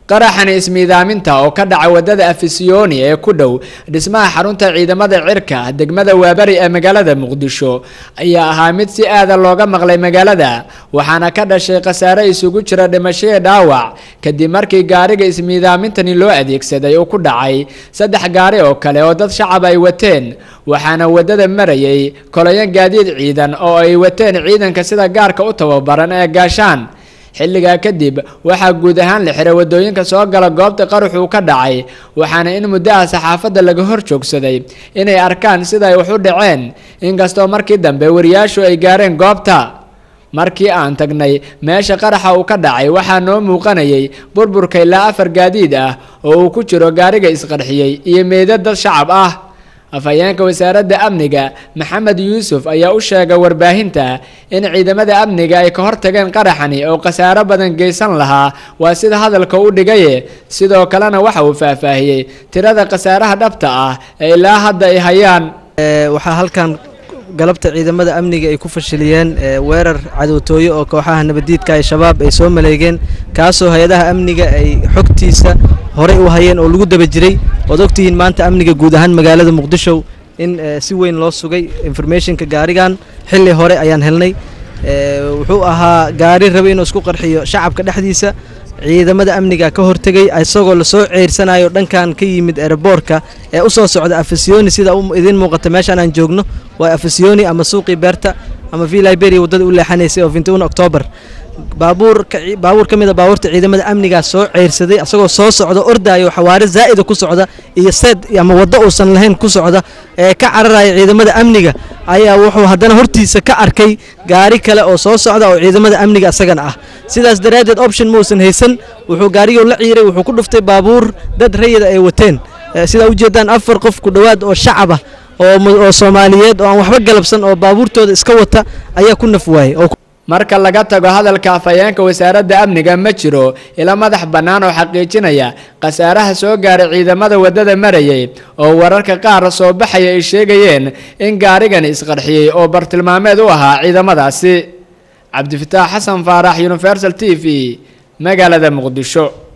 qaraxani ismiidaaminta oo ka dhaca wadada afisiyoni ee ku dhow dhismaha xarunta ciidamada cirka degmada waabari ee magaalada muqdisho ayaa ahaa mid si aada looga maqlay magaalada waxaana ka dhashay khasaare isugu jira dhimashadii dhaawac kadib markii gaariga ismiidaamintani loo adeegsaday uu ku dhacay saddex gaari oo kale oo dad shacab ay wateen waxaana wadada marayay kolayo gaadiid ciidan oo ay wateen ciidanka sida gaarka u tababaran ee gaashaan xilligaa kadib waxaa guud ahaan la xiray wadooyinka soo gala goobta qaruxuu ka dhacay waxaana in muddaha saxaafadda laga hor joogsaday inay arkaan sida ay wax u dhaceen inkastoo markii dambe wariyaashu ay gaareen goobta markii aan tagnay meesha qaraxa uu ka dhacay waxaa noo muuqanayay burburka ilaa afar gaadiid ah oo uu ku jiro gaariga isqarxiyey iyo meydad dad shacab ah afhayeenka wasaaradda amniga maxamed yuusuf ayaa u sheegay warbaahinta in ciidamada amniga ay ka hortageen qaraxani oo khasaaro badan geysan lahaa waa sida hadalka u dhigaye sidoo kalena waxa uu faahfaahiyey tirada khasaaraha dhabta ah ee ilaa hadda ay hayaan waxaa halkan galabta ciidamada amniga ay ku fashiliyeen weerar cadowtooyo oo kooxaha nabadiidka ee shabaab ay soo maleegeen kaasoo hay-adaha amniga ay xogtiisa horey u hayeen oo lagu daba jiray ood ogtihiin maanta amniga guud ahaan magaalada muqdisho in si weyn loo sugay informationka gaarigan xilli hore ayaan helnay wuxuu ahaa gaari rabay inuu isku qarxiyo shacabka dhexdiisa ciidamada amniga ka hortegay isagoo lasoo ceyrsanayo dhankan ka yimid erboorka ee u soo socda afisiyoni sida idiin muuqata meeshaan aan joogno waa afisiyoni ama suuqii beerta ama v liberia waddada u leexanaysay oo vinti octoobar baabuur baabuur ka mid a baabuurta ciidamada amnigaa soo ceyrsaday asagoo soo socda ordaayo xawaare zaa'ida ku socda iyo seed ama waddo uusan lahayn ku socda ee ka cararaya ciidamada amniga ayaa wuxuu haddana hortiisa ka arkay gaari kale oo soo socda oo ciidamada amniga isagana ah sidaas daraaddeed option mausan haysan wuxuu gaarigii la ciiray wuxuu ku dhuftay baabuur dad rayida ay wateen sidaa ujeedaan afar qof ku dhowaad oo shacab ah oo soomaaliyeed oo aan waxba galabsan oo baabuurtooda iska wata ayaa ku naf waayey marka laga tago hadalka afhayeenka wasaaradda amniga ma jiro ila madax bannaan oo xaqiijinaya khasaaraha soo gaaray ciidamada waddada marayay oo wararka qaar soo baxaya ay sheegayeen in gaarigani isqarxiyey oo bartilmaameed u ahaa ciidamadaasi cabdifataax xasan faarax universal t v magaalada muqdisho